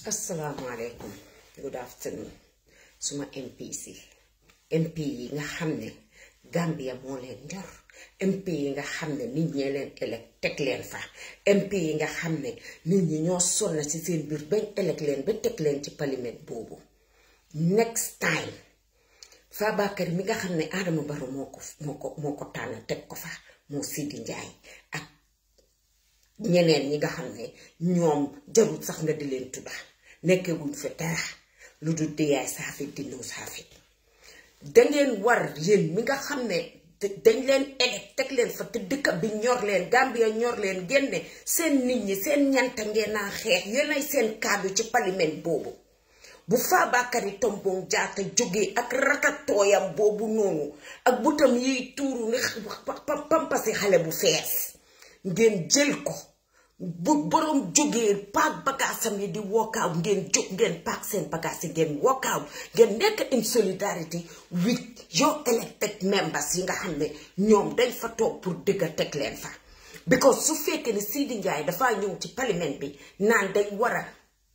asalaamaaleykum good afternoon suma MPs yi MP yi nga xam ne Gambia moo leen ñor MP yi nga xam ne nit ñee leen elek teg leen fa MP yi nga xam ne nit ñi ñoo sonna ci seen biir bañ elek leen ba teg leen ci parlement boobu next time Fabakary mi nga xam ne Adama Barrow moo ko moo ko moo ko tànn teg ko fa moo Sidi Njaay ak ñeneen ñi nga xam ne ñoom jarul sax nga di leen tudda nekkee wuñ fa dara lu dul diyaay saafi dindoo saafi dangeen war yéen mi nga xam ne dañ leen elek teg leen fa te dëkk bi ñor leen Gambia ñor leen génne seen nit ñi seen ñanta ngeen naa xeex yéenay seen kaddu ci parlement boobu bu Fabakary Tombong Jatta jógee ak ratatooyam boobu noonu ak butam yiy tuuru ni pampasi xale bu fees ngeen jël ko bu borom jógee paak bagaasam yi di walkout ngeen jóg ngeen paak seen bagaas yi ngeen walkout ngeen nekk in solidarity with your elected members yi nga xam ne ñoom dañ fa toog pour dëgga teg leen fa because su fekkee ne Sidi Njaay dafaa ñëw ci parlement bi naan dañ war a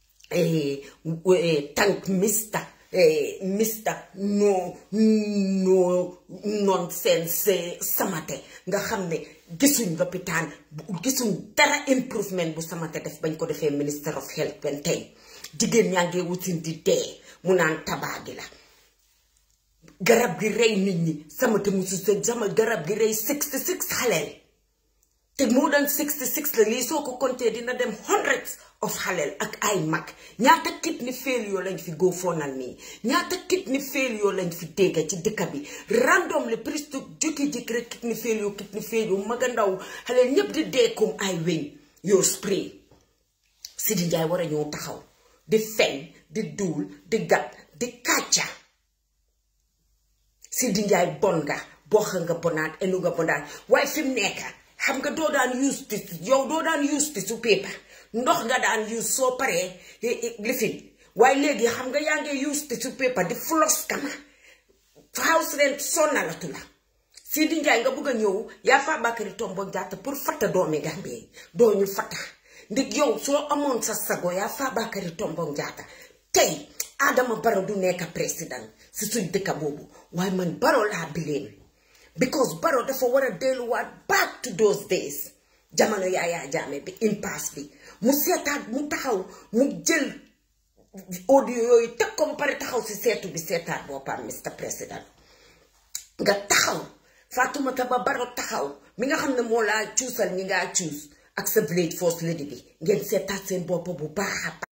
tànk mista mista no no nonsense samate nga xam ne gisuñ lopitaan gisuñ dara improvement bu samate def bañ ko defee minister of health ben tey jigéen ñaa ngee wutin di dee mu naan tabaa gi la garab gi rey nit ñi samate musu sa sama garab gi rey 66 xaleel te moo daan 66 la lii soo ko compté dina dem hundreds of xaleel ak ay mag ñaata kidney failure lañ fi go fonal nii ñaata kidney failure lañ fi dégga ci dëkk bi random le prise to jukki jikk rek kidney failure kidney failure maga ndaw xaleel ñépp di dee comme ay weñ yoo spray Sidi Njaay war a ñëw taxaw di fen di duul di gat di kàcca Sidi Njaay bon nga box nga bonaat enu nga bonaat waaye fi mu nekk xam nga doo daan use ti yow doo daan use ti su paper ndox nga daan use soo paree lifin waaye léegi xam nga yaa ngi use ti su paper di floss kama house rent sonnalatu la Sidi Njaay nga bëgg a ñëw yaa Fabakary Tombong Jatta pour fatta doomi Gambie doo ñu fatta ndig yow soo amoon sa sago yaa Fabakary Tombong Jatta tey Adama Barrow du nekk président si suñ dëkka boobu waaye man Barrow laa bileen because Barrow dafa war a delluwaat back to those days jamono Yaya Jammeh bi impasse bi mu seetaat mu taxaw mu jël audio yooyu teg ko ba pare taxaw si seetu bi seetaat boppam Mr President nga taxaw Fatoumata Bah Barrow taxaw mi nga xam ne moo laa cuusal ñi ngaa cuus ak sa village force lady bi ngeen seetaat seen bopp bu baax